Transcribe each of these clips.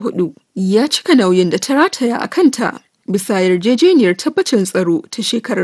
hudu ya cika nauyin da ta rataya a kanta bisa yarjejeniyar tabbacin tsaro ta shekarar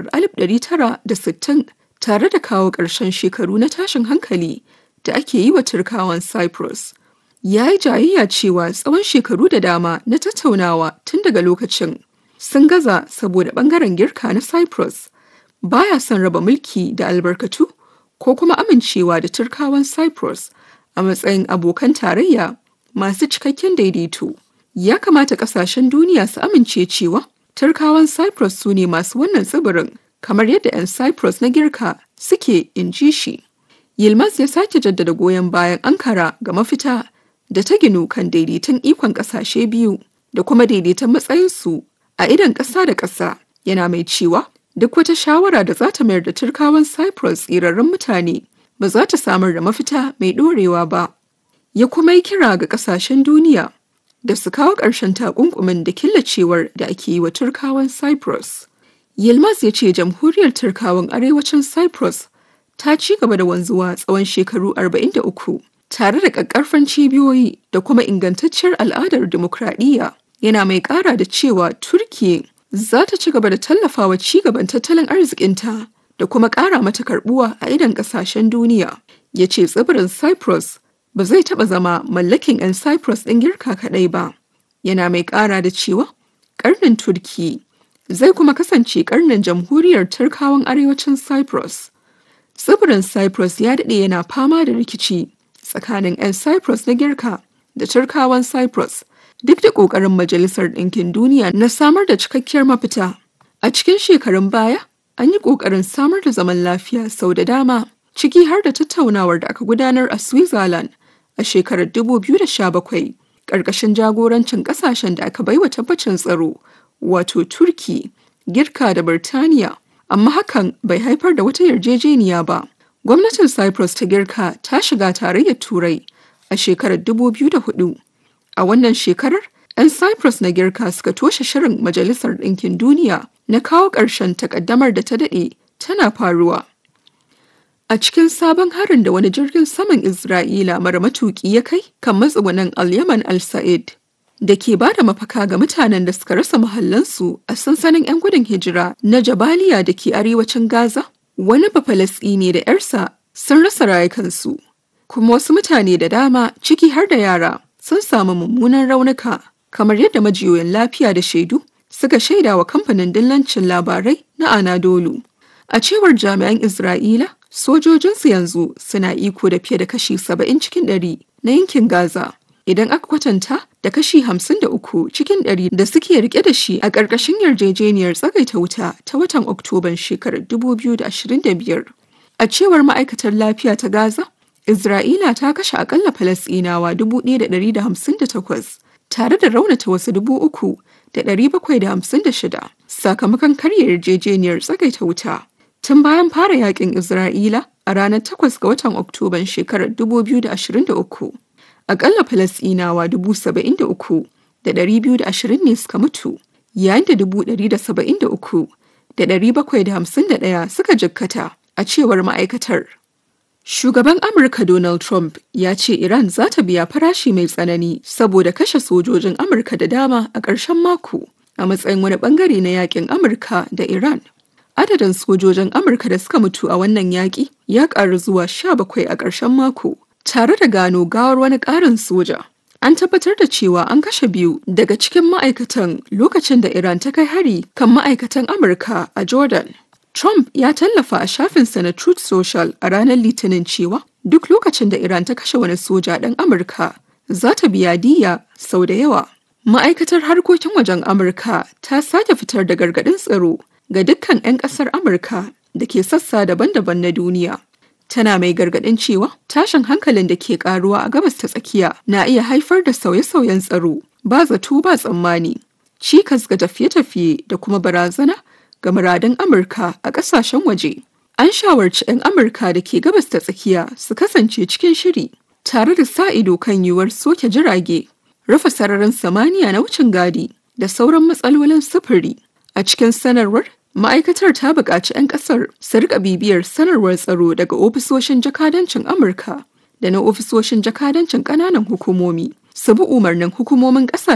1960 tare da kawo ƙarshen shekaru na tashin hankali da ake yi wa turkawan cyprus ya yi jayayya cewa tsawon shekaru da dama na tattaunawa tun daga lokacin sun gaza saboda bangaren girka na cyprus baya son raba mulki da albarkatu ko kuma amincewa da turkawan cyprus a matsayin abokan tarayya masu cikakken daidaito ya kamata kasashen duniya su amince cewa turkawan cyprus su ne masu wannan tsibirin kamar yadda 'yan cyprus na girka suke in ji shi yilmaz ya sake jaddada goyon bayan ankara ga mafita da ta ginu kan daidaiton ikon kasashe biyu da kuma daidaiton matsayinsu a idan ƙasa da ƙasa yana mai cewa duk wata shawara da za ta mayar da turkawan cyprus tsirarren mutane ba za ta samar da mafita mai ɗorewa ba ya kuma yi kira ga ƙasashen duniya da su kawo ƙarshen takunkumin da killacewar da ake yi wa turkawan cyprus yilmaz ya ce jamhuriyar turkawan arewacin cyprus ta ci gaba da wanzuwa tsawon shekaru 43 tare da ƙaƙƙarfan cibiyoyi da kuma ingantacciyar al'adar dimokuraɗiyya yana mai ƙara da cewa turkiya za ta ci gaba da tallafawa ci gaban tattalin arzikinta da kuma ƙara mata karbuwa a idan ƙasashen duniya ya ce tsibirin cyprus ba zai taɓa zama mallakin 'yan cyprus ɗin girka kaɗai ba yana mai ƙara da cewa ƙarnin turki zai kuma kasance ƙarnin jamhuriyar turkawan arewacin cyprus tsibirin cyprus ya daɗe yana fama da rikici tsakanin 'yan cyprus na girka da turkawan cyprus duk da ƙoƙarin majalisar ɗinkin duniya na samar da cikakkiyar mafita a cikin shekarun baya an yi ƙoƙarin samar da zaman lafiya sau da dama ciki har da tattaunawar da aka gudanar a switzerland a shekarar 2017 ƙarƙashin jagorancin ƙasashen da aka baiwa tabbacin tsaro wato turki girka da birtaniya amma hakan bai haifar da wata yarjejeniya ba gwamnatin cyprus ta girka ta shiga tarayyar turai a shekarar 2004 a wannan shekarar 'yan cyprus na girka suka toshe shirin majalisar ɗinkin duniya na kawo ƙarshen takaddamar da ta daɗe tana faruwa a cikin sabon harin da wani jirgin saman isra'ila mara matuƙi ya kai kan matsugunan al-yaman al-sa'id da ke ba da mafaka ga mutanen da suka rasa mahallansu a sansanin 'yan gudun hijira na jabaliya da ke arewacin gaza wani ne da 'yarsa sun rasa rayukansu kuma wasu mutane da dama ciki har da yara sun samu mummunan raunuka kamar yadda majiyoyin lafiya da shaidu suka shaida wa kamfanin dillancin labarai na anadolu a cewar jami'an isra'ila sojojinsu yanzu suna iko da fiye da kashi 70 cikin 100 na yankin gaza idan aka kwatanta da kashi 53 cikin 100 da suke rike da shi a ƙarƙashin yarjejeniyar tsagaita wuta ta watan oktoban shekarar 2025 a cewar ma'aikatar lafiya ta gaza Isra'ila ta kashe akalla Falasɗinawa 1,158 tare da raunata wasu 3,756 sakamakon karya yarjejeniyar tsagaita wuta. Tun bayan fara yakin Isra'ila a ranar 8 ga watan Oktoban shekarar 2023, akalla Falasɗinawa 73,220 ne suka mutu, yayin da 173,751 suka jikkata a cewar ma'aikatar. Shugaban Amurka Donald Trump ya ce Iran za ta biya farashi mai tsanani saboda kashe sojojin Amurka da dama a ƙarshen mako a matsayin wani bangare na yakin Amurka da Iran. Adadin sojojin Amurka da suka mutu a wannan yaƙi ya ƙaru zuwa sha bakwai a ƙarshen mako, tare da gano gawar wani ƙarin soja. An tabbatar da cewa an kashe biyu daga cikin ma'aikatan lokacin da Iran ta kai hari kan ma'aikatan Amurka a Jordan. Trump ya tallafa a shafinsa na Truth Social a ranar Litinin cewa duk lokacin da Iran ta kashe wani soja ɗan Amurka za ta biya diya sau da yawa. Ma'aikatar harkokin wajen Amurka ta sake fitar da gargaɗin tsaro ga dukkan 'yan ƙasar Amurka da ke sassa daban-daban na duniya. Tana mai gargaɗin cewa tashin hankalin da ke ƙaruwa a gabas ta tsakiya na iya haifar da sauye-sauyen tsaro ba zato ba tsammani, cikas ga tafiye-tafiye da kuma barazana ga muradun Amurka a ƙasashen waje. An shawarci 'yan Amurka da ke gabas ta tsakiya su kasance cikin shiri tare da sa ido kan yiwuwar soke jirage, rufe sararin samaniya na wucin gadi da sauran matsalolin sufuri. A cikin sanarwar, ma'aikatar ta buƙaci 'yan ƙasar su rika bibiyar sanarwar tsaro daga ofisoshin jakadancin Amurka da na ofisoshin jakadancin ƙananan hukumomi su bi umarnin hukumomin ƙasashe